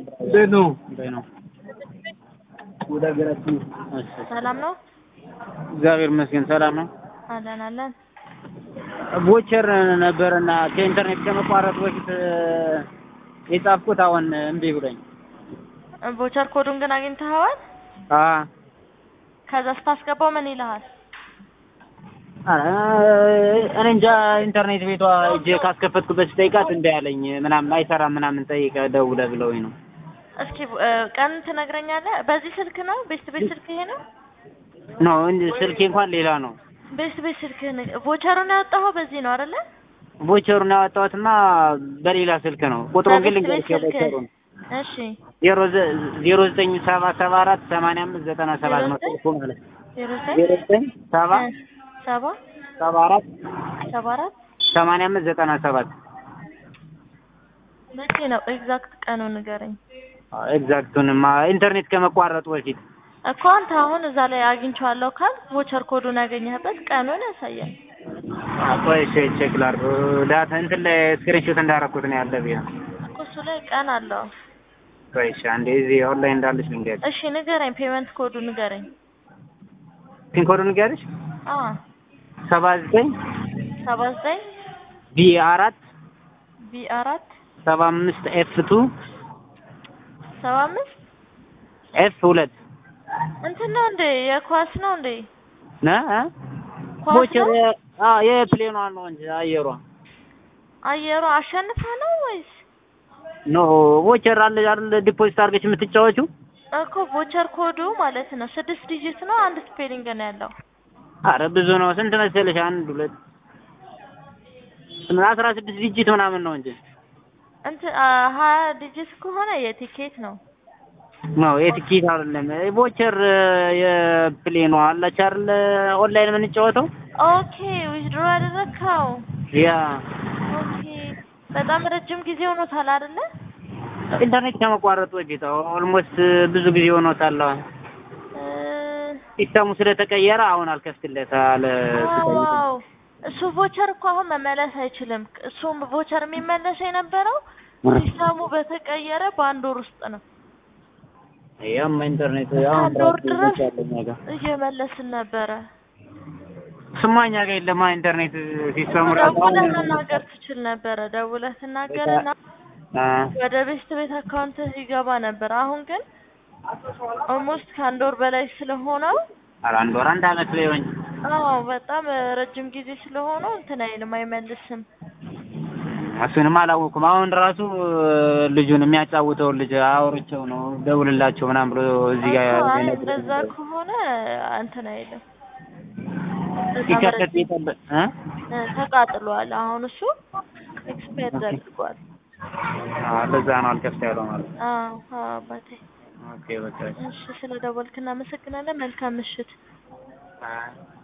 እንዴት ነው? እንዴት ነው? ወደ ሀገራችን እሺ ሰላም ነው እግዚአብሔር ይመስገን ሰላም ነው። አለን አለን። ቦቸር ነበርና ከኢንተርኔት ከመቋረጥ በፊት የጻፍኩት አሁን እምቢ ብሎኝ። ቦቸር ኮዱን ግን አግኝተኸዋል? አ ከዛ ስታስገባው ምን ይልሃል? ኧረ እኔ እንጃ ኢንተርኔት ቤቷ እጄ ካስከፈትኩበት ስጠይቃት እምቢ አለኝ ምናምን አይሰራም ምናምን ጠይቀ ደውለህ ብለውኝ ነው። እስኪ እ፣ ቀን ትነግረኛለህ? በዚህ ስልክ ነው? ቤስት ቤት ስልክ ይሄ ነው? ነው እንጂ ስልኬ እንኳን ሌላ ነው። ቤስት ቤት ስልክ ቦቸሩን ያወጣኸው በዚህ ነው አይደለ? ቦቸሩን ያወጣሁትማ በሌላ ስልክ ነው። ቁጥሩን ግን በቤት ቤት ልንገርሽ ስልክ የቦቸሩን እሺ ዜሮ ዘ- ዜሮ ዘጠኝ ሰባ ሰባ አራት ሰማንያ አምስት ዘጠና ሰባት ነው ስልኩ ማለት ነው። ዜሮ ዜሮ ዘጠኝ ዘጠኝ ሰባ እ፣ ሰባ ሰባ አራት ሰባ አራት ሰማንያ አምስት ዘጠና ሰባት መቼ ነው ኤግዛክት ቀኑ ንገረኝ ኤግዛክቱንማ ኢንተርኔት ከመቋረጡ በፊት እኮ አንተ አሁን እዛ ላይ አግኝቼዋለሁ ካል ቮቸር ኮዱን ያገኘህበት ቀኑን ያሳያል። ቆይ እሺ ቼክ ላድርግ ዳታ እንትን ላይ ስክሪንሾት እንዳደረኩት ነው ያለ ብያ እኮ እሱ ላይ ቀን አለው። ቆይ እሺ አንዴ እዚህ ኦንላይን እንዳለች ልንገርሽ እሺ ንገረኝ፣ ፔመንት ኮዱ ንገረኝ። ፒን ኮዱን ንገርሽ አ ሰባ ዘጠኝ ሰባ ዘጠኝ ቢ አራት ቢ አራት ሰባ አምስት ኤፍ ቱ ሰባ አምስት ኤፍ ሁለት እንትን ነው እንዴ? የኳስ ነው እንዴ? ነ ኳስ ቦቸር ነው? አ የፕሌኗ ነው እንጂ አየሯ አየሩ አሸንፈ ነው ወይስ ኖ ቦቸር አለ አይደል ዲፖዚት አድርገሽ የምትጫወቹው እኮ ቮቸር ኮዱ ማለት ነው ስድስት ዲጂት ነው፣ አንድ ስፔሊንግ ነው ያለው። አረ ብዙ ነው ስንት መሰለሽ አንድ ሁለት ስምንት አስራ ስድስት ዲጂት ምናምን ነው እንጂ እንትን አ፣ ሀያ ዲጂት ከሆነ የቲኬት ነው። ነው የትኬት አይደለም ቦቸር የፕሌኗ አለች አይደል ኦንላይን የምንጫወተው ኦኬ ዊዝድሮ ያደረግከው ያ ኦኬ። በጣም ረጅም ጊዜ ሆኖታል አይደለ? ኢንተርኔት ከመቋረጡ በፊት ኦልሞስት ብዙ ጊዜ ሆኖታል። አሁን እ፣ ሲስተሙ ስለተቀየረ አሁን አልከፍትለት አለ ዋው እሱ ቮቸር እኮ አሁን መመለስ አይችልም። እሱም ቮቸር የሚመለስ የነበረው ሲስተሙ በተቀየረ በአንድ ወር ውስጥ ነው። ያም ኢንተርኔት አሁን አንድ ወር ድረስ ያለኝ ነገር እየመለስን ነበረ። ስማኛ ጋር የለማ ኢንተርኔት ሲስተሙ ራሱ ደውለህ መናገር ትችል ነበረ። ደውለህ ትናገርና አ ወደ ቤስት ቤት አካውንትህ ይገባ ነበር። አሁን ግን ኦልሞስት ከአንድ ወር በላይ ስለሆነው ኧረ አንድ ወር አንድ አመት ሊሆን አዎ በጣም ረጅም ጊዜ ስለሆነው እንትን አይልም አይመልስም። እሱንም አላወኩም። አሁን ራሱ ልጁን የሚያጫውተውን ልጅ አውርቼው ነው ደውልላቸው ምናምን ብሎ እዚህ ጋር እኮ አይ የነገረኝ እንደዛ ነገር። ከሆነ እንትን አይልም። ሲከፈት የጠበ እ እ፣ ተቃጥሏል። አሁን እሱ ኤክስፓየር አድርጓል። አዎ ለዛ ነው አልከፍት ያለው ማለት ነው። አዎ አዎ አባቴ። ኦኬ በቃ እሺ ስለ ደወልክ እናመሰግናለን። መልካም ምሽት። አይ